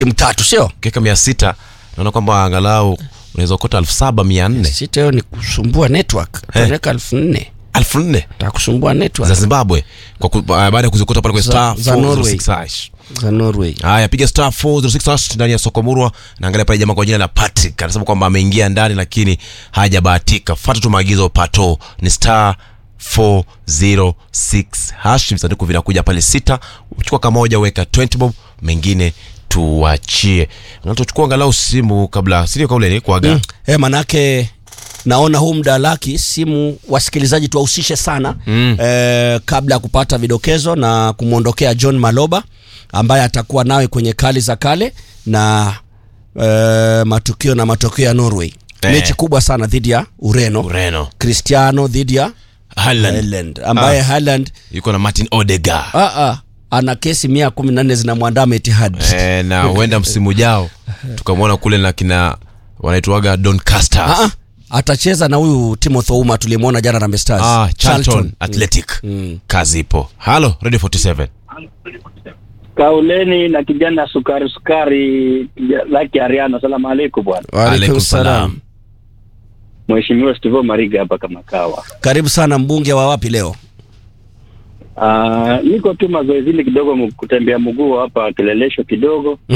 timu tatu sio ukiweka mia sita naona kwamba angalau unaweza ukota elfu saba mia nne sita hiyo ni kusumbua network tunaweka elfu nne elfu nne takusumbua za network zimbabwe kwa ku, baada ya kuzikuta pale kwenye Za- star za Norway. 406 hash. za norway haya piga star 406 hash ndani ya soko murwa naangalia pale jamaa kwa jina la patrick anasema kwamba ameingia ndani lakini hajabahatika fata tu maagizo pato ni star 406 hash visanduku vinakuja pale sita uchukua kamoja weka 20 bob mengine tuachie Na tuchukua angalau simu kabla sindio kauleni kuaga mm. e, manake naona huu mda laki simu wasikilizaji tuwahusishe sana mm. e, kabla ya kupata vidokezo na kumwondokea john maloba ambaye atakuwa nawe kwenye kali za kale na e, matukio na matokeo ya norway Eh. mechi kubwa sana dhidi ya ureno ureno cristiano dhidi ya Haaland Haaland, ambaye Ah. Haaland yuko na martin odega ah, ah, ana kesi mia kumi na nne zinamwandama Etihad e, na huenda msimu ujao tukamwona kule na kina wanaitwaga doncaster Ah, ah, atacheza na huyu Timothy Ouma tuliyemwona jana Harambee Stars ah, charlton Charlton. athletic Mm. kazi ipo halo radio 47 Kauleni na kijana sukari sukari kija- Laki Ariano, salamu alaikum bwana. Waalaikum Alaikum salam. salam. Mheshimiwa Stivo Mariga hapa kama kawa. Karibu sana mbunge wa wapi leo? Uh, niko tu mazoezini kidogo, mu- kutembea mguu hapa kilelesho kidogo